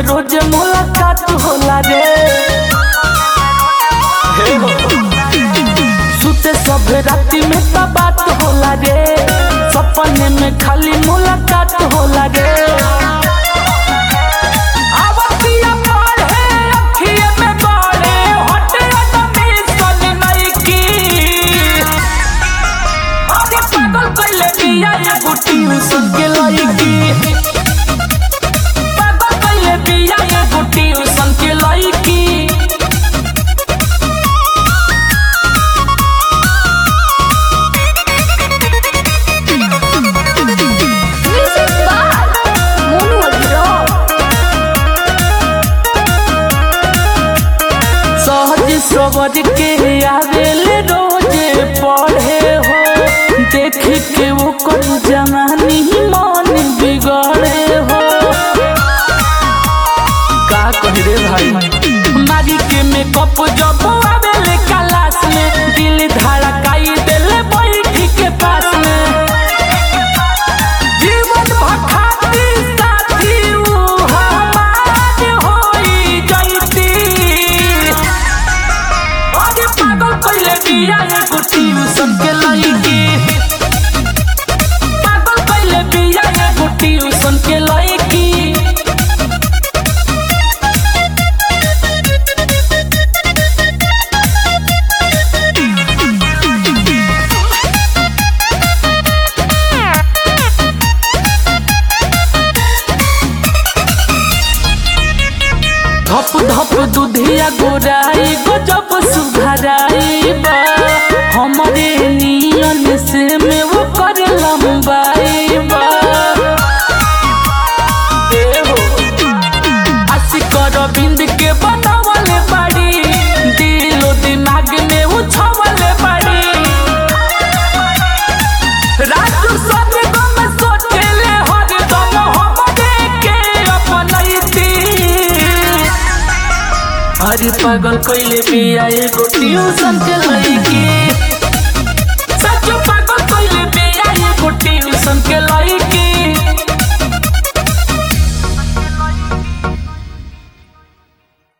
रोज मुलाकात होला रे हे हो। सुते सब राती में त बात होला रे सपने में खाली मुलाकात होला रे आवतिया पढ़े, अखिए में गड़े, होठे अदमी सन नइकी। अरे पागल कइले बिया एगो ट्यूशन के लइकी पागल कइले बिया एगो ट्यूशन के लइकी Music by Mono Rock. सहज सबर के आवेले रोजे पढ़े हो देख के वो कोन जवानी मन बिगड़े हो का कह रे भाई मारी के मेकअप जब आवेले क्लास में दिल धड़काई देले बैठी के पास में जीवन भखाती साथी ऊ हमार होई जैती अरे पागल कइले बिया एगो ट्यूशन के लइकी पागल कइले बिया एगो ट्यूशन के लइकी धप धप दुधिया गोराई गजब सुधराई बा हमरे नियन से में वो कर लंबाई बा ए हो आशिक रविंद के बनावले बाड़ी दिलो दिमाग में उछवले बाड़ी राजू सब गम सोचले हर दम हमरे के अपनैती अरे पागल कइले बिया एगो ट्यूशन के लइकी सच पागल कइले बिया एगो ट्यूशन के लइकी